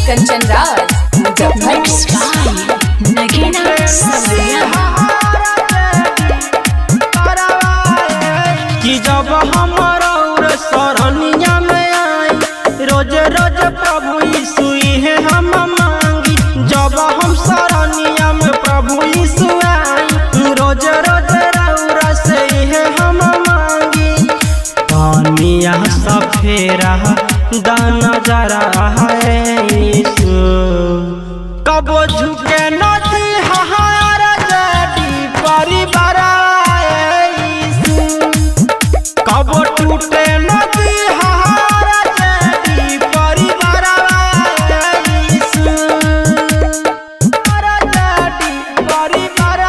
कंचन राज मुजफ्फरपुर नगीना सवरिया कि जब हमर और सरनिया में आई रोज रोज प्रभु यीशु है हम मांगी जब हम सरनिया में प्रभु यीशु आई रोज रोज रौरा से है हम मांगी पानिया सफेरा दाना जरा है यीशु कबो झुके नदी हहार जड़ी परिवार यीशु कबो टूटे नदी हहार जड़ी परिवार यीशु हर जड़ी परिवार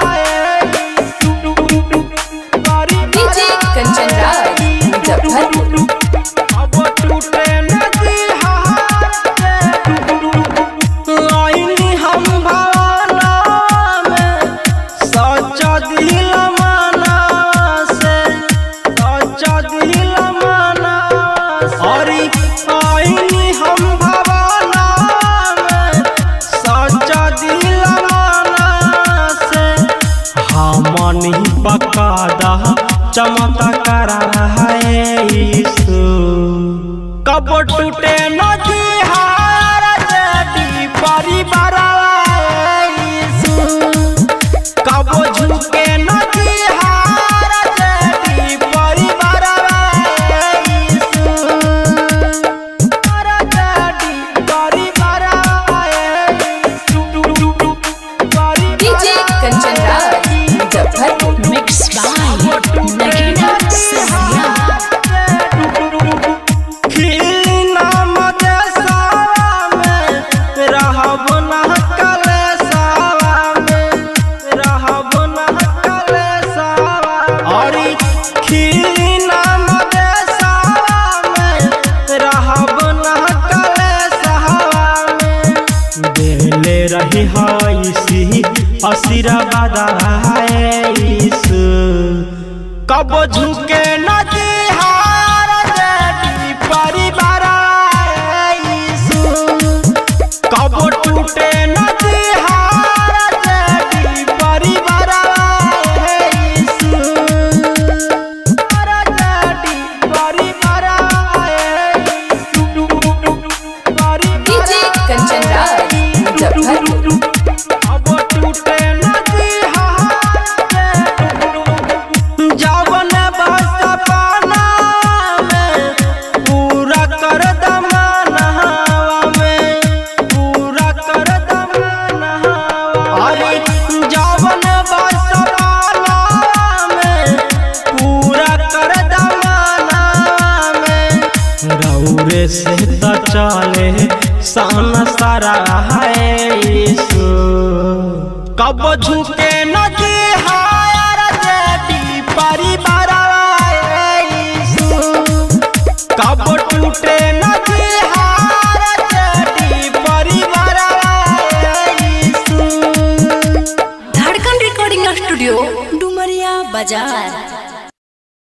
यीशु डीजे कंचन राज मुजफ्फरपुर अब टूटे नदी आईनी हम भावना में सच्चा दिल माना से सच्चा दिल माना और आईनी हम भावना में सच्चा दिल माना से हमनी बकादा चमत्कार है यीशु कब टूटे नदी हार जदी परिवार यीशु कब झुके नदी हार जदी परिवार यीशु हार जदी परिवार Yishu DJ Kanchan Raj Muzaffarpur mix by Nagina Sawariya रही है आशीर्वाद है यीशु कब झुके नदी हार देवी परिवार यीशु कब टूटे नदी हार देवी परिवार यीशु हार देवी परिवार यीशु डीजे कंचन राज मुजफ्फरपुर अब टूटे नदी जवन बस पाना में पूरा कर दमाना में पूरा कर दमाना अरे जवन बस पाना में पूरा कर दमाना में रौरे से त चले सन सारा है यीशु कब झुके नदी हायर देवी परिवार यीशु कब टूटे